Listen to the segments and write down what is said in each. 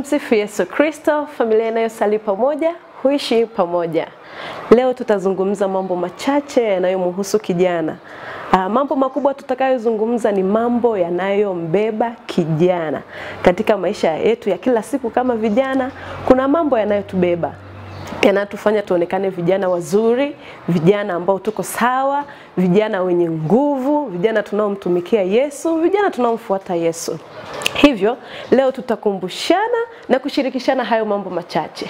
Tumsifu Yesu Kristo. Familia inayosali pamoja huishi pamoja. Leo tutazungumza mambo machache yanayomhusu kijana. Aa, mambo makubwa tutakayozungumza ni mambo yanayombeba kijana katika maisha yetu ya kila siku. Kama vijana, kuna mambo yanayotubeba yanatufanya tuonekane vijana wazuri, vijana ambao tuko sawa, vijana wenye nguvu, vijana tunaomtumikia Yesu, vijana tunaomfuata Yesu. Hivyo leo tutakumbushana na kushirikishana hayo mambo machache.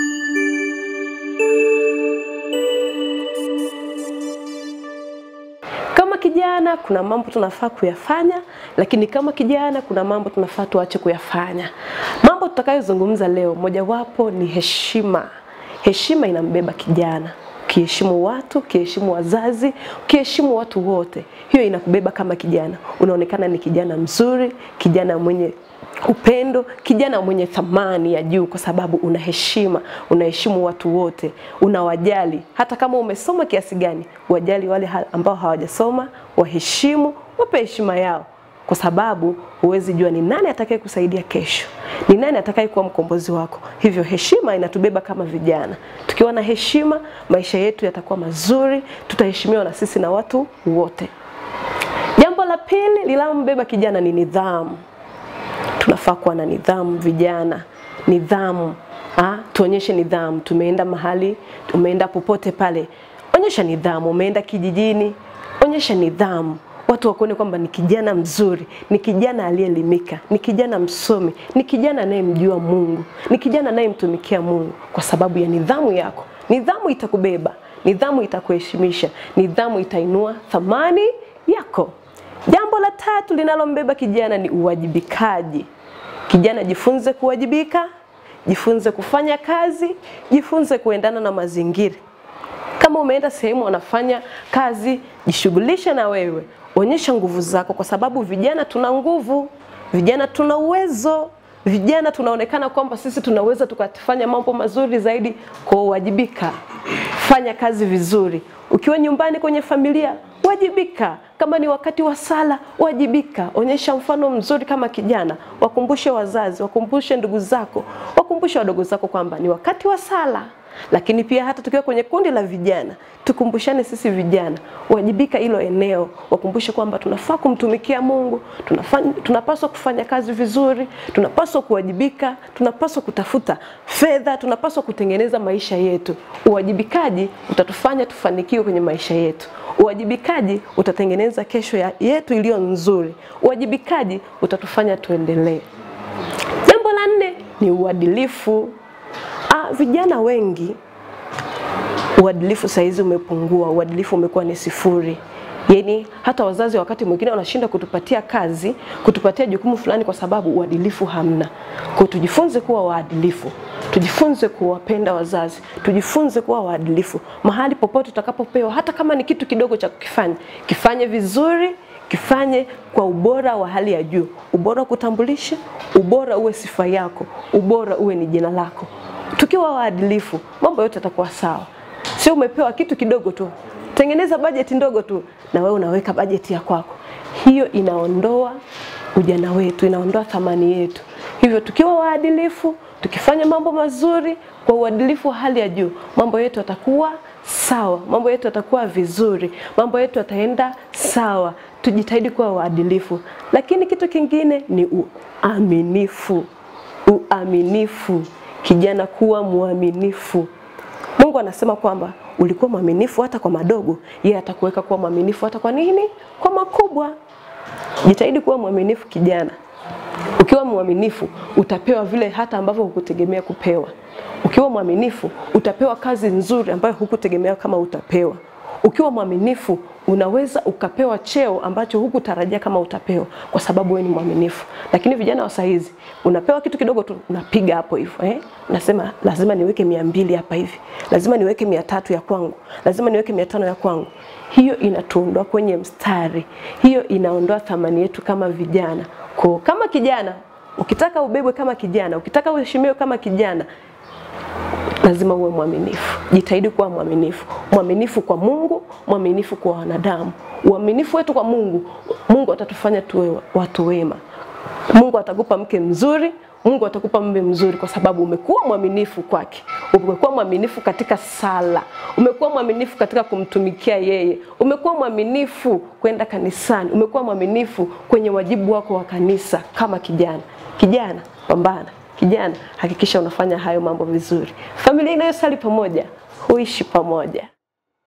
Kama kijana kuna mambo tunafaa kuyafanya, lakini kama kijana kuna mambo tunafaa tuache kuyafanya. Mambo tutakayozungumza leo, mojawapo ni heshima. Heshima inambeba kijana. Ukiheshimu watu, ukiheshimu wazazi, ukiheshimu watu wote, hiyo inakubeba kama kijana. Unaonekana ni kijana mzuri, kijana mwenye upendo, kijana mwenye thamani ya juu, kwa sababu una heshima, unaheshimu watu wote, unawajali. Hata kama umesoma kiasi gani, wajali wale ambao hawajasoma, waheshimu, wape heshima yao, kwa sababu huwezi jua ni nani atakaye kusaidia kesho, ni nani atakaye kuwa mkombozi wako. Hivyo heshima inatubeba kama vijana. Tukiwa na heshima, maisha yetu yatakuwa mazuri, tutaheshimiwa na sisi na watu wote. Jambo la pili linalombeba kijana ni nidhamu. Tunafaa kuwa na nidhamu vijana, nidhamu. Ah, tuonyeshe nidhamu. Tumeenda mahali, umeenda popote pale, onyesha nidhamu. Umeenda kijijini, onyesha nidhamu watu wakuone kwamba ni kijana mzuri, ni kijana aliyeelimika, ni kijana msomi, ni kijana anayemjua Mungu, ni kijana anayemtumikia Mungu kwa sababu ya nidhamu yako. Nidhamu itakubeba, nidhamu itakuheshimisha, nidhamu itainua thamani yako. Jambo la tatu linalombeba kijana ni uwajibikaji. Kijana, jifunze kuwajibika, jifunze kufanya kazi, jifunze kuendana na mazingira. Kama umeenda sehemu wanafanya kazi, jishughulishe na wewe, onyesha nguvu zako, kwa sababu vijana tuna nguvu, vijana tuna uwezo, vijana tunaonekana kwamba sisi tunaweza tukafanya mambo mazuri zaidi. Kwa uwajibika, fanya kazi vizuri. Ukiwa nyumbani kwenye familia, wajibika. Kama ni wakati wa sala, wajibika, onyesha mfano mzuri kama kijana. Wakumbushe wazazi, wakumbushe ndugu zako, wakumbushe wadogo zako kwamba ni wakati wa sala lakini pia hata tukiwa kwenye kundi la vijana tukumbushane sisi vijana wajibika hilo eneo, wakumbushe kwamba tunafaa kumtumikia Mungu, tunafanya, tunapaswa kufanya kazi vizuri, tunapaswa kuwajibika, tunapaswa kutafuta fedha, tunapaswa kutengeneza maisha yetu. Uwajibikaji utatufanya tufanikiwe kwenye maisha yetu. Uwajibikaji utatengeneza kesho ya yetu iliyo nzuri. Uwajibikaji utatufanya tuendelee. Jambo la nne ni uadilifu. Ah, vijana wengi uadilifu saizi umepungua, uadilifu umekuwa ni sifuri. Yaani hata wazazi wakati mwingine wanashinda kutupatia kazi, kutupatia jukumu fulani kwa sababu uadilifu hamna. Kwa tujifunze kuwa waadilifu. Tujifunze kuwapenda wazazi, tujifunze kuwa waadilifu. Mahali popote tutakapopewa, hata kama ni kitu kidogo cha kukifanya, kifanye vizuri, kifanye kwa ubora wa hali ya juu. Ubora kutambulisha, ubora uwe sifa yako, ubora uwe ni jina lako. Tukiwa waadilifu, mambo yote yatakuwa sawa. Sio umepewa kitu kidogo tu, tengeneza bajeti ndogo tu na wewe unaweka bajeti ya kwako. Hiyo inaondoa ujana wetu, inaondoa thamani yetu. Hivyo tukiwa waadilifu, tukifanya mambo mazuri kwa uadilifu wa hali ya juu, mambo yetu yatakuwa sawa, mambo yetu yatakuwa vizuri, mambo yetu yataenda sawa. Tujitahidi kuwa waadilifu, lakini kitu kingine ni uaminifu. Uaminifu, kijana, kuwa mwaminifu. Mungu anasema kwamba ulikuwa mwaminifu hata kwa madogo, yeye atakuweka kuwa mwaminifu hata kwa nini? Kwa makubwa. Jitahidi kuwa mwaminifu kijana. Ukiwa mwaminifu utapewa vile hata ambavyo hukutegemea kupewa. Ukiwa mwaminifu utapewa kazi nzuri ambayo hukutegemea kama utapewa. Ukiwa mwaminifu unaweza ukapewa cheo ambacho hukutarajia kama utapewa, kwa sababu wewe ni mwaminifu. Lakini vijana wa saizi unapewa kitu kidogo tu unapiga hapo hivyo eh? Unasema lazima niweke mia mbili hapa hivi, lazima niweke mia tatu ya kwangu, lazima niweke mia tano ya kwangu. Hiyo inatuondoa kwenye mstari, hiyo inaondoa thamani yetu kama vijana. Kwa kama kijana, ukitaka ubebwe kama kijana, ukitaka uheshimiwe kama kijana, lazima uwe mwaminifu. Jitahidi kuwa mwaminifu, mwaminifu kwa Mungu, mwaminifu kwa wanadamu. Uaminifu wetu kwa Mungu, Mungu atatufanya tuwe watu wema. Mungu atakupa mke mzuri, Mungu atakupa mume mzuri kwa sababu umekuwa mwaminifu kwake, umekuwa mwaminifu katika sala, umekuwa mwaminifu katika kumtumikia yeye, umekuwa mwaminifu kwenda kanisani, umekuwa mwaminifu kwenye wajibu wako wa kanisa kama kijana. Kijana, pambana. Kijana, hakikisha unafanya hayo mambo vizuri. Familia inayosali pamoja huishi pamoja.